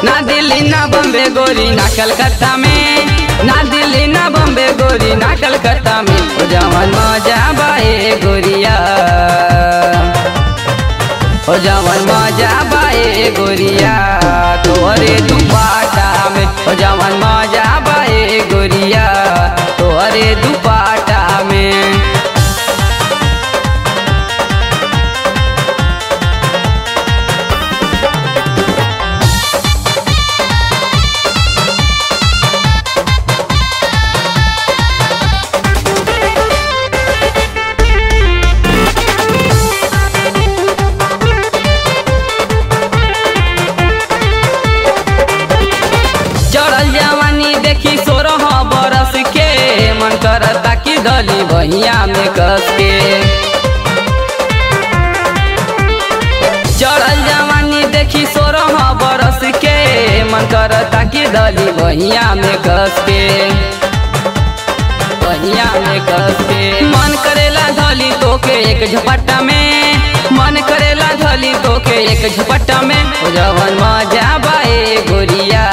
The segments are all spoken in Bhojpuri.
ना दिल्ली ना बम्बे गोरी ना कलकत्ता में ना दिल्ली ना बम्बे गोरी ना कलकत्ता में ओ जवन मजा बाए गोरिया ओ जवन मजा बाए गोरिया तोरे दुपाटा में ओ जवन मजा बाए गोरिया तोरे दुपाटा में चढ़ल जवानी देखी सोरह बरस के मन करता कि दली बहिया में कस के चढ़ल जवानी देखी सोरह बरस के मन करता कि दली बहिया में कस के बहिया में कस के मन करेला धली तोके एक झपट्टा में मन करेला धली तोके एक झपट्टा में ओ जवन मजा बाए गोरिया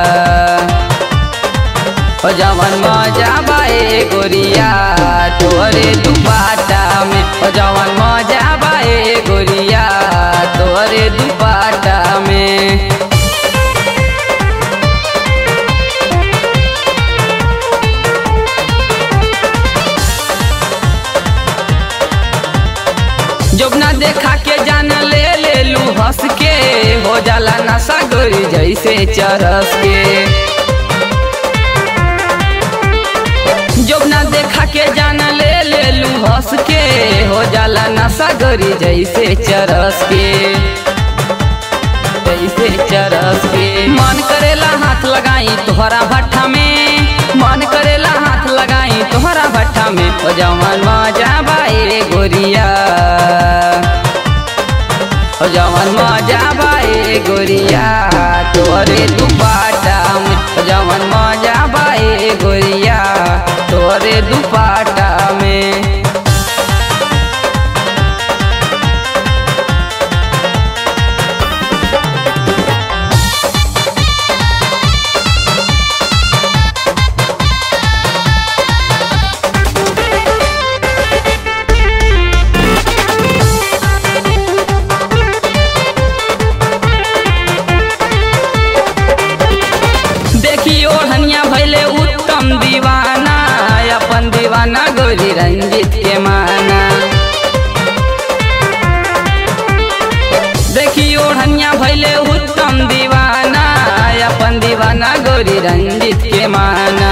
ओ जवन मजा बाए गोरिया तोरे दुपाटा में ओ जवन मजा बाए गोरिया तोरे दुपाटा में जोबना देखा के जान ले ले लू हंस के हो जाला नशा गोरी जैसे चरस के जोबना देखा के जान ले ले लू हंस के हो जाला नशा गोरी जैसे चरस के जैसे चरस के मन करेला हाथ लगाई तोहरा भट्ठा में मन करेला हाथ लगाई तोहरा भट्ठा में ओ जवन मजा बाए गोरिया ओ जवन मजा बाए गोरिया तोरे दुपाटा में ओ जवन मजा बाए गोरिया तोरे दुपाटा में देखियो हनिया भैले उत्तम दीवाना अपन दीवाना गोरी रंजित के माना देखियो हनिया भैले उत्तम दीवाना अपन दीवाना गोरी रंजित के माना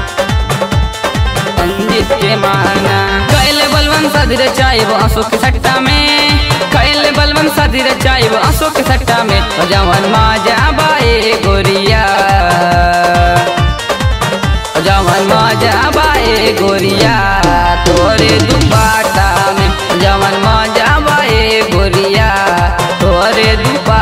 रंजित के माना कैले बलवन सदर चाइब अशोक सट्टा में कैले बलवन सदर चाइब अशोक सट्टा में ओ जवन माजा बाए गोरिया ओ जवन माजा बाए गोरिया तोरे दुपाटा में जवन माजा बाए गोरिया तोरे दुपा